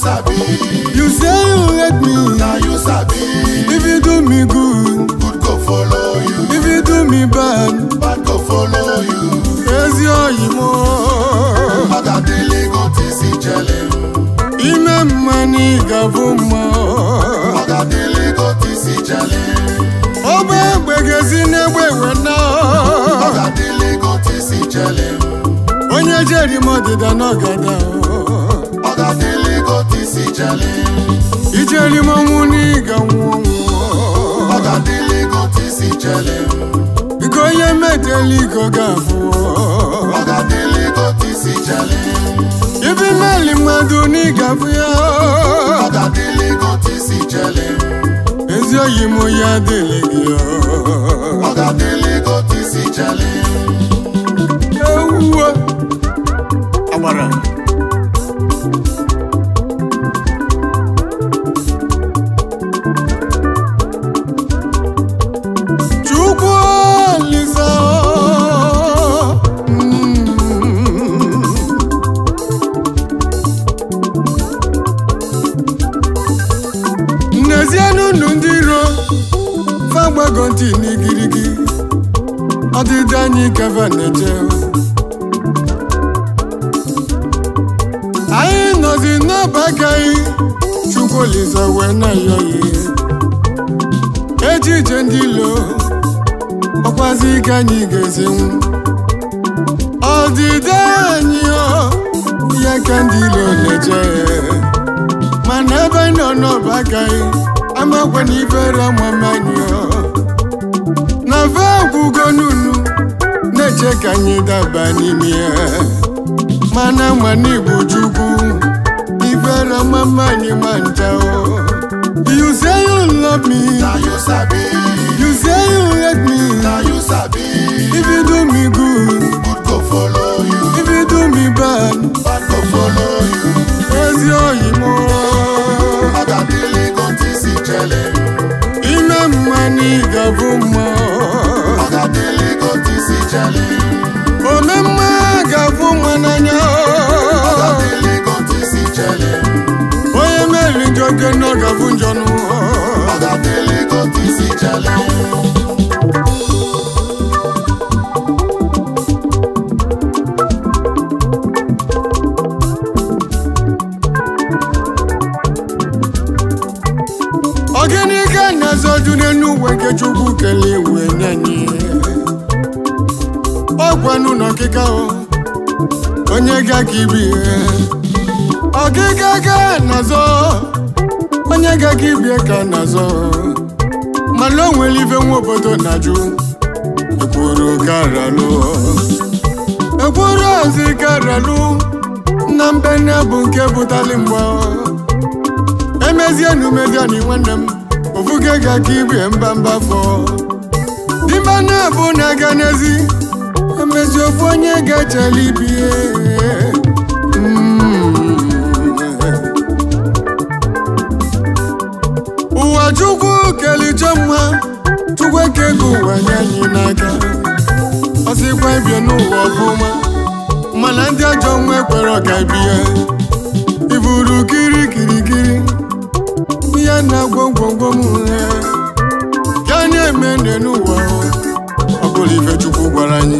sabi. You say you hate me. Now you sabi. If you do me good, Good go follow you. if you do me bad, Bad go follow you. ezi oyi m. Ọgadele go tisi jele. Ime mma na ịgafụ mma. Ọgadele go tisi jele. Ọgba egbe ga-esi n'egbe wena. Ọgadele go tisi jele. Onye jeri m ọdịda n'ọgada. Ọgadele go tisi jele. Ijeri m ọnwụ na ịga nwụọ nwụọ. Ọgadele go tisi jele. Biko onye metela iko ga-afụ. Ọgadele go tisi jele. Ibi meli mmadụ na ịgafụ ya. Ọgadele go tisi jele. Ezi oyi m ya adịghị gị. Ọgadele go tisi jele. Ewuwe. Agbara. Chukwu Olisa. Mm. N'ezienụ ndụ ndị iro fagbago ntị n'igirigi ọdịdị anyị keva na-eche anyị nọzi n'ọba agaghị Chukwu Olisa wee na-ayọghị echiche ndị ilo ọkwazi ike anyị ga-ezinwu ọdịdị anyị ọ ya ka ndị ilo na-eche mana ebe anyị nọ n'ọba agaghị amakwa na ifere amamanyị na fe gwugo n'unu na-eche ka anyị daba n'ime ya mana mana igbo chukwu ifere amamanyị ma ncha o you say you love me Now you sabi. you say you hate me Now you sabi. if you do me good Good go follow you. if you do me bad Bad go follow you. ezi oyi m Ọgadele go tisi jele. ime mma na ịgabụ mma Ọgadele go tisi jele. ome mma ga-abụ nwa n'anya Ọgadele go tisi jele. onye meri njọ oge na ọ ga-abụ njọ nụ Ọgadele go tisi jele. Ogini ka na-azọju n'enu uwe nke Chukwu kelee wee nye anyị ọgwanụ n'ọkịka o onye ga ka ibi ihe ọkịka ka na-azọ onye ga ka ibie ka na-azọ mana o nwere ife nwa obodo na-ajụ ekwuru karalụ ekwuru ozi karalụ na mbene bụ nke bụtali mgba emezie nu mediani nwanne m ofuge ga ka ibie mbamba fọ dimba na-abụ na-aga n'ezi emezi ofu onye ga-echela ibie Mm. ụwa chukwu kelicha mma chukwu ekego ụwa nye anyị n'aka ọsịkwa ibie n'ụwa ọfụma mana ndị ajọ nwa ekwere ọka ibie iburu kirikirikiri ihe na-agwọ ngwongwo m ya na-eme nne n'ụwa ọ bụrụ ife chukwu gwara anyị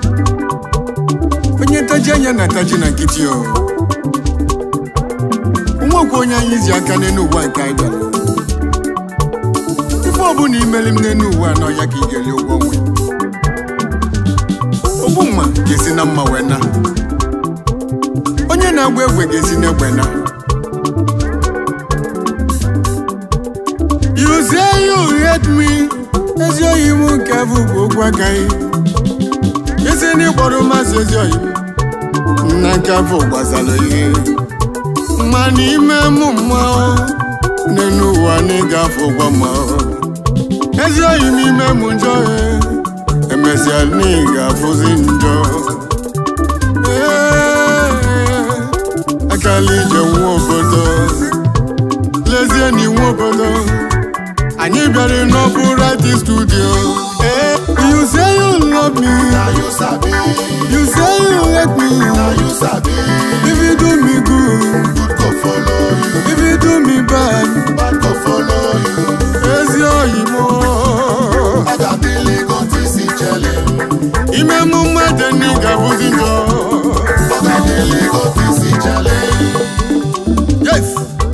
onye ntaji anya na-ataji na nkịtị o nwekwa onye anyị ji aka n'elu ụwa nke anyị bịara ife ọbụla imeli m n'elu ụwa nọ ya ka ị ga-eli ụgwọ nwe ogbu mma ga-esi na mma wee na onye na-agba egwe ga-esi n'egbe na You say you hate me ezi oyi m nke bụ bụ okwu agaghị isi na ịkpọrọ mmasị ezi oyi m na nke afọ gbasara ihe mana ime m mmanwụ n'elu ụwa na ịgafe ụgwọ mmanwụ ezi oyi m ime m njọ eh, emesịa na ị ga-afụzi njọ Ee, akala ije nwa obodo lezie na iwu obodo anyị bịara n'ọbụ radi studio Eh, you say you love me Now you sabi. you say you hate me Now you sabi. if you do me good Good go follow you. do me bad back go follow you. ezi oyi m Ọ ga-adịlị gị otu isi chele. ime mụ mmadụ ndị ga-abụzi njọ Ọ ga-adịlị gị otu isi chele. yes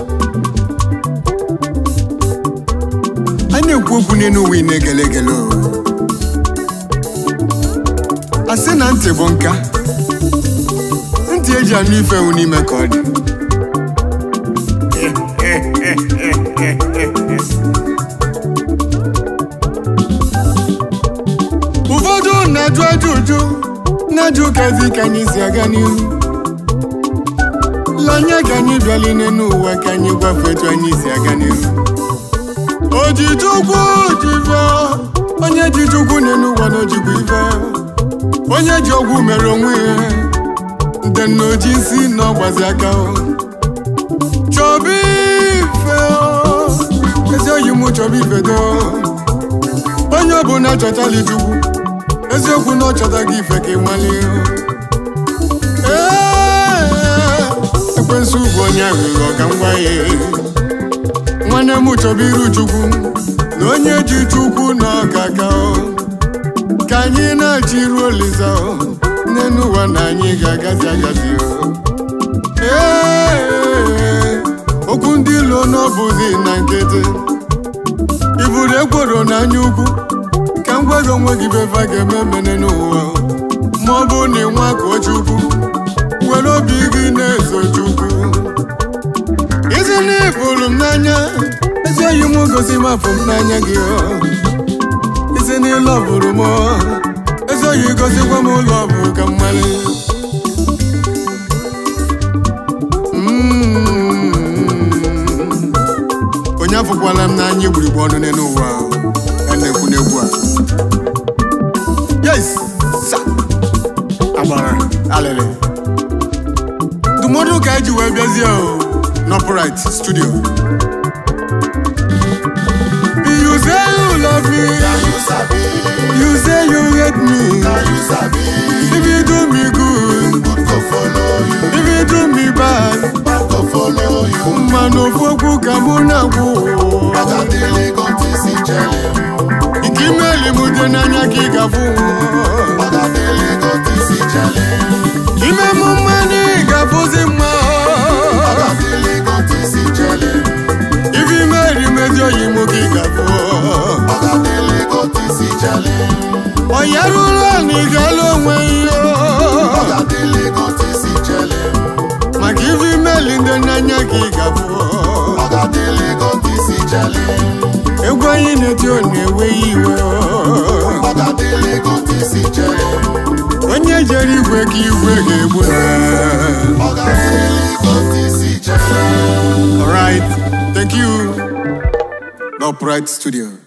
a na-ekwu okwu n'elu ụwa ị na-egele egele o. a sị na ntị bụ nka ntị eji anụ ife ewu n'ime ka ọ dị ụfọdụ na-ajụ ajụ ụjụ na-ajụ kezi ka anyị si aga n'ihu lanye ka anyị bịali n'elu ụwa ka anyị gwafe etu anyị si aga n'ihu ojichukwu jive onye ji chukwu n'elu ụwa na ojikwa ife onye ji ọgwụ mere onwe ya nde na oji isi na ọgbazi aka o. chọba ife o. ezi oyi mụ chọba ife do onye ọbụla chọtala chukwu eziokwu na ọ chọtaghị ife ka ị nwale Ee, ekwensu bụ onye aghụghọ ka m gwa ya nwanne m chọba iru chukwu na onye ji chukwu na ọkaka o. ka anyị na-achị iru olisa o. n'elu ụwa na anyị ga-agazi agazi o. Ee, okwu ndị ilo n'ọbụzi na nkịtị iburu ekworo n'anya ukwu ka m gwa gị onwe gị befa ga-eme mene n'ụwa ma ọ bụ na ịnwa ka chukwu were obi gị na-eso chukwu isi na ịfụrụ m n'anya ezi oyi m gosi m afọ m n'anya gị o. isi na ịlọ bụrụ m o. ezi oyi gosikwa m ụlọ bụ ka mmalị onye afụkwala m n'anya igburigbu ọnụ n'elu ụwa a na-ekwu n'egwu a yes sa agbara alịlị ndụmọdụ ka eji wee bịazie o n'ọpụrit studio you say you love me Ka you sabi, you say you hate me ka you sabi, if you do me good good go follow you, if you do me bad bad go follow you. mmanụ ofu okwu ka mụ na-agwụ Ọ ga-adịlị gị otu isi chele. ike imeli m dị n'anya ka ị ga-afụ Ọ ga-adịlị gị otu isi chele. ime m mmanụ ị ga-afụzi mma Ọ ga-adịlị gị otu isi chele. ife imeri mezi oyi m ka ị ga-afụ Ọ ga-adịlị gị otu isi chele. onye rụrụ na ị ga-alụ onwe ihe Ọ ga-adịlị gị otu isi chele. maka ife imeli ndị n'anya ka ị ga-afụ Ọ ga-adịlị gị otu isi chele. egwu anyị na-eti ọ na-ewe ya iwe Ọ ga-adịlị gị otu isi chele. onye jere igwe ka igwe ga-egbu Ọ ga-adịlị gị otu isi chele. Alright, thank you. No Pride Studio.